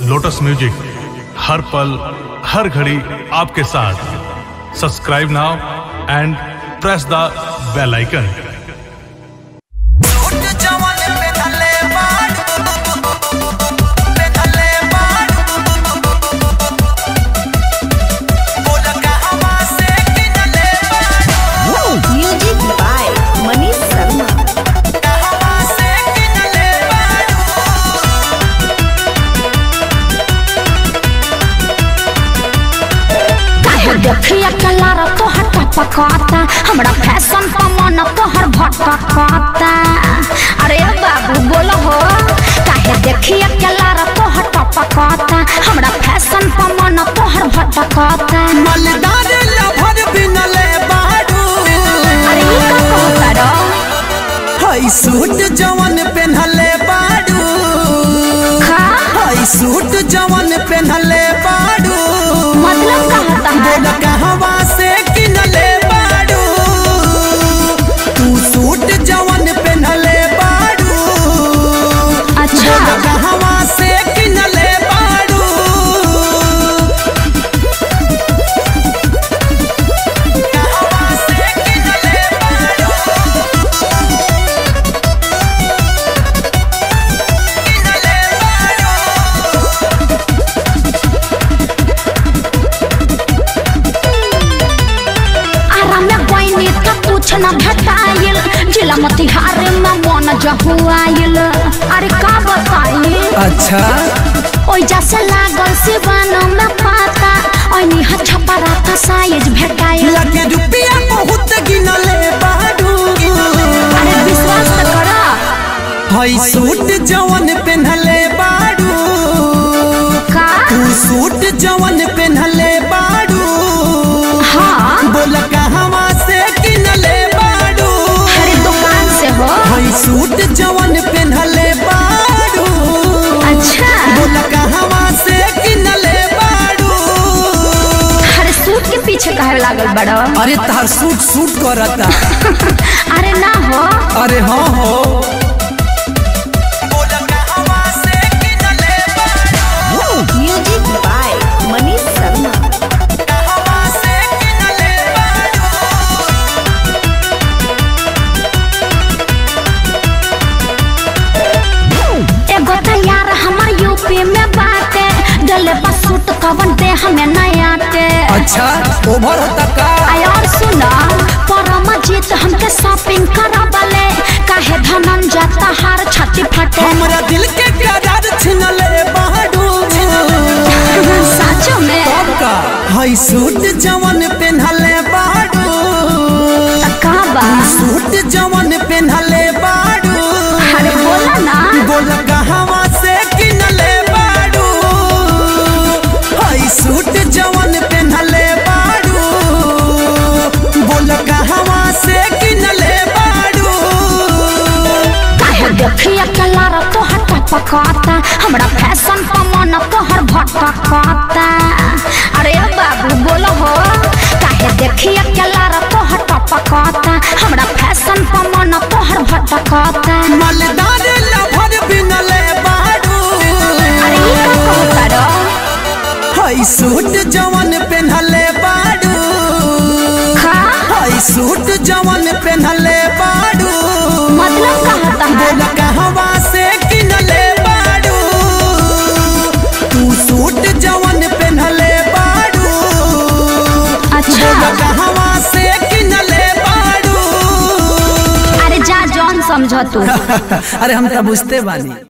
Lotus music हर पल हर घड़ी आपके साथ subscribe now and press the bell icon सूट जवन पे धले बाड़ पे धले बाड़ बोल कहवा से किनले बाड़ Music by Manish Sharma. कहवा से किनले बाड़ काहे देखिए कलार तोहर टपकाता हमरा फैशन पर मन तोहर भटकाता अरे बाबू बोलो हो काहे देखिए कलार तोहर टपकाता हमरा फैशन पर मन तोहर भटकाता मलदार लभर बिनले बाड़ू अरे ई का कहता रो हई सूट जवन पेन्हले बाड़ू खा हई सूट जवन पेन्हले बाड़ू मतलब कहता है बोल कहवा से किनले बाड़ू तू सूट जवन पेन्हले बाड़ू अच्छा बोल कहवा से किनले बाड़ू कहवा से किनले बाड़ू किनले बाड़ू आराम में गईनी त कुछ न भेटाइल जिला मोतिहारी में मन जहुआइल अरे का बताई अच्छा ओइ जैसे लागल सिवान में पाता ओइनी हा छपरा का साइज भेटाइल लगे रुपया बहुत गिनले बाड़ू अरे विश्वास त करा हई सूट जवन पेन्हले बाड़ू का तू सूट जवन पेन्हले बाड़ू हाँ बोल कहवा से किनले बाड़ू अरे दुकान से हो हई सूट जवन पेन्हले बाड़ू अच्छा बोल कहवा से किनले बाड़ू अरे सूट के पीछे काहे लागल बड़ो अरे तार सूट सूट करता अरे ना हो अरे हाँ हो बोल कहवा से किनले बाड़ू Music by Manish Sharma. कहवा से किनले बाड़ू एगो त यार हमर यूपी में बाटे डले पर सूट कवन दे हमें नया के अच्छा ओवर होता का आय और सुना परमजीत हमके शॉपिंग करबले काहे धनन जाता हार छाती फटे हमरा दिल के करार छिनले बाड़ू साचो में का हई सूट जवन पेन्हले बाड़ू त का बा सूट जवन पेन्हले बाड़ू अरे बोला ना बोल कहवा से किनले बाड़ू हई सूट जवन पेन्हले बाड़ू बोल कहवा से किनले बाड़ू काहे देखिए कलर तोहर टपकाता हमरा फैशन पर मन तोहर भटकाता अरे बाबू बोलो हो काहे देखिए कलर तोहर टपकाता हमरा फैशन पर मन तोहर भटकाता मलदार लभर बिनले बाड़ू अरे ई का कहता रो हई सूट जवन पेन्हले बाड़ू खा हई सूट जवन पेन्हले बाड़ू मतलब कहता है बोल कहवा से किनले बाड़ू तू सूट जवन पेन्हले बाड़ू अच्छा बोल कहवा से किनले बाड़ू अरे जा जौन समझ तू अरे हम तो बुझते बानी